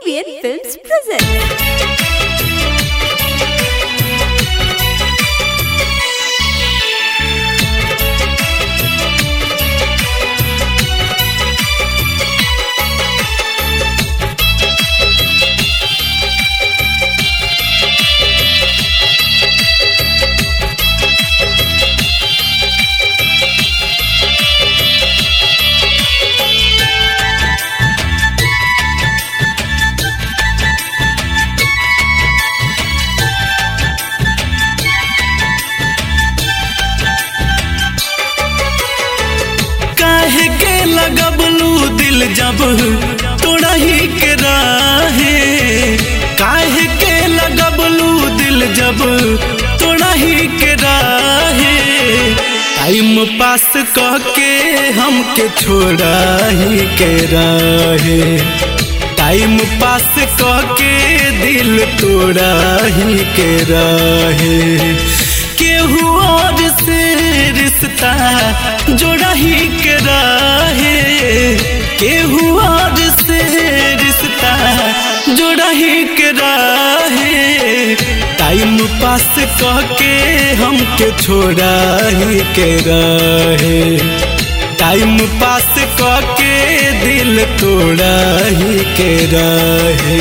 ABN Films presents. काहे के लगबलू दिल जब तोड़ा ही के राहे काहे के लगबलू दिल जब तोड़ा ही के राहे टाइम पास कह के हमके छोड़ा ही के राहे टाइम पास कह के दिल तोड़ा ही के राहे केहू और से रिश्ता जोड़ा ही के राहे केहू और से रिश्ता जोड़ा ही के राहे टाइम पास कह के हमके छोड़ा ही के राहे टाइम पास कह के दिल तोड़ा ही के राहे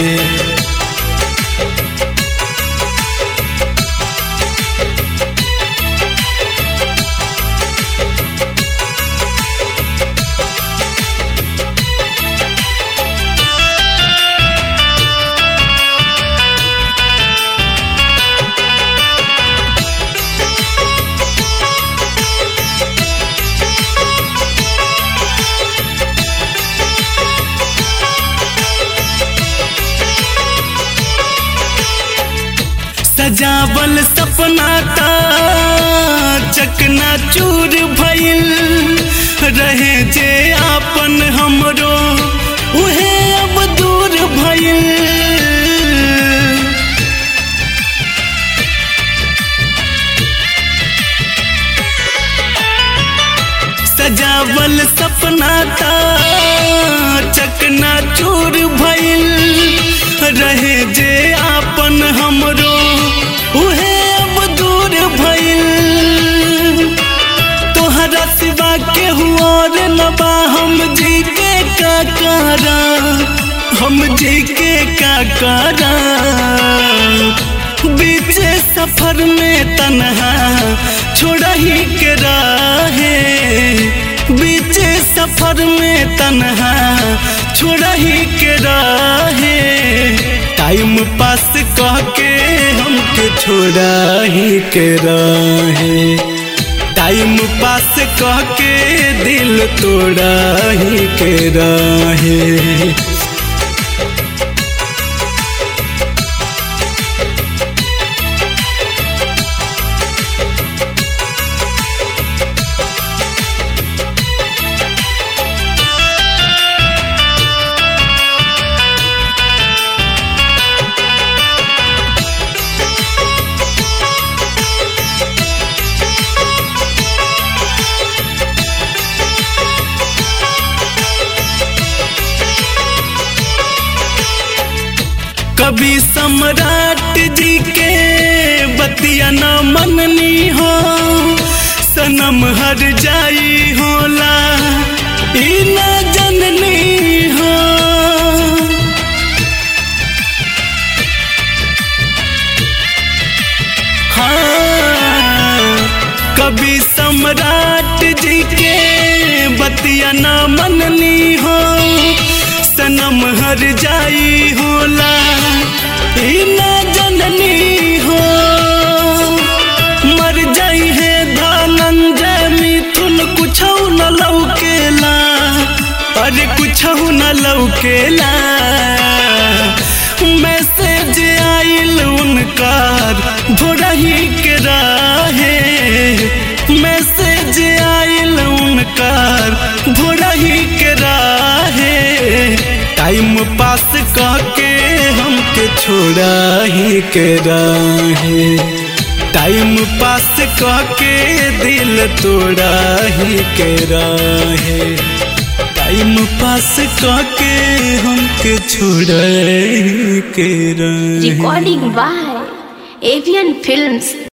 सजावल सपना का चकना चूर भइल रहे जे आपन हमरो उहे अब दूर भइल सजावल सपना का चकना चूर भइल रहे जे आपन हमरो उहे अब दूर भइल तोहरा सिवा केहू और न बा हम जी के का करा हम जी के का करा बीचे सफर में तन्हा छोड़ा ही के राहे बीचे सफर में तन्हा छोड़ा ही के राहे टाइम पास कह के हमके छोड़ा ही के राहे टाइम पास कह के दिल तोड़ा ही के राहे कभी सम्राट जी के बतिया न मननी हो सनम हर जाई होला ई न जननी हो हाँ कभी सम्राट जी के बतिया न मननी हो सनम हर जाई होला ई ना जननी हो मर जाई है धनंजय मिथुन कुछ न लौकेला अरे कुछ न लौकेला मैसेज आइल उनकार भोरा ही के राहे मैसेज आइल उनकार भोरा ही के राहे टाइम पास कह के हमके छोड़ा ही के राहे टाइम पास कह के दिल तोड़ा ही के रहे टाइम पास करके हमके छोड़ के रहे Recording by Avian Films.